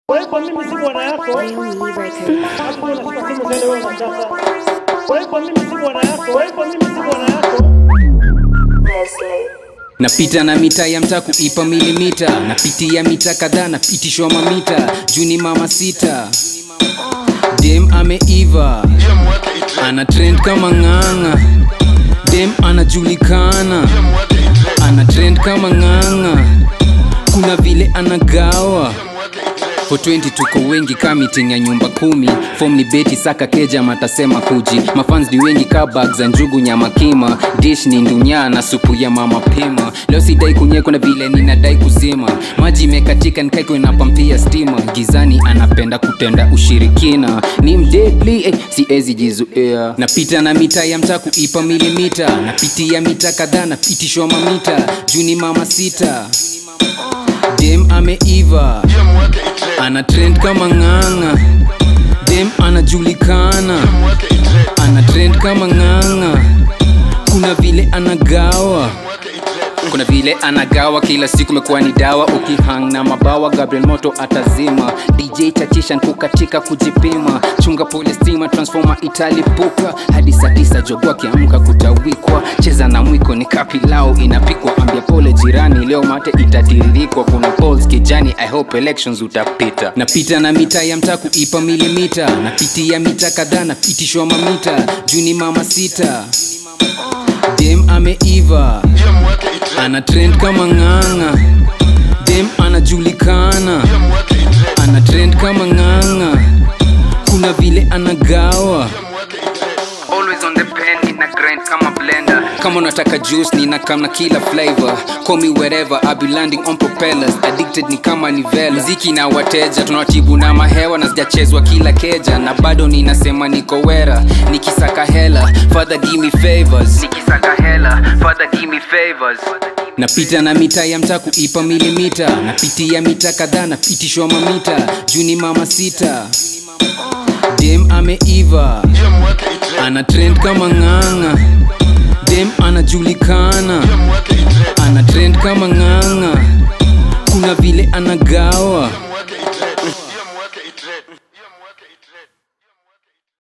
Kwa hiyo mimi si bwana yako, Real Me Records. hapo unashika simu tena wewe unachapa. Kwa hiyo mimi si bwana yako, kwa hiyo mimi si bwana yako. napita na mita ya mtaa kuipa milimita napitia mita kadhaa napitishwa mamita juni mama sita dem ameiva ana trend kama ng'ang'a dem anajulikana ana trend kama ng'ang'a kuna vile anagawa for 20 tuko wengi ka meeting ya nyumba kumi fom ni beti saka keja matasema kuji mafans ni wengi ka bag za njugu nyama kima dish ni ndunya na supu ya mama pima leo sidai kunyeko na vile ninadai kuzima maji imekatika nikaiko inapampia stima gizani anapenda kutenda ushirikina ni mdedli eh, siezi jizuia napita na mita ya mtaa kuipa milimita napitia mita kadhaa napitishwa mamita juni mama sita dem ameiva ana trend kama ng'ang'a dem anajulikana ana trend kama ng'ang'a kuna vile anagawa kuna vile anagawa kila siku mekuwa ni dawa ukihang na mabawa gabriel moto atazima dj tachishan kukatika kujipima chunga pole stima transforma italipuka hadi saa tisa jogo akiamka kutawikwa cheza na mwiko ni kapilao inapikwa ambia pole jirani leo mate itatiririkwa kuna polls kijani i hope elections utapita napita na mita ya mtaa kuipa milimita napitia mita kadhaa napitishwa mamita juni mama sita dem ameiva ana trend kama ng'ang'a dem anajulikana ana trend kama ng'ang'a kuna vile anagawa always on the pen nina grind kama blender kama unataka juice nina kama kila flavor call me wherever I be landing on propellers addicted ni kama nivela mziki na wateja tunawatibu na mahewa na sijachezwa kila keja na bado ninasema niko wera nikisaka hela father give me favors nikisaka hela father give me favors napita na mita ya mtaa kuipa milimita napitia mita kadhaa napitishwa mamita juni mama sita dem ameiva ana trend kama ng'ang'a dem anajulikana ana trend kama ng'ang'a kuna vile anagawa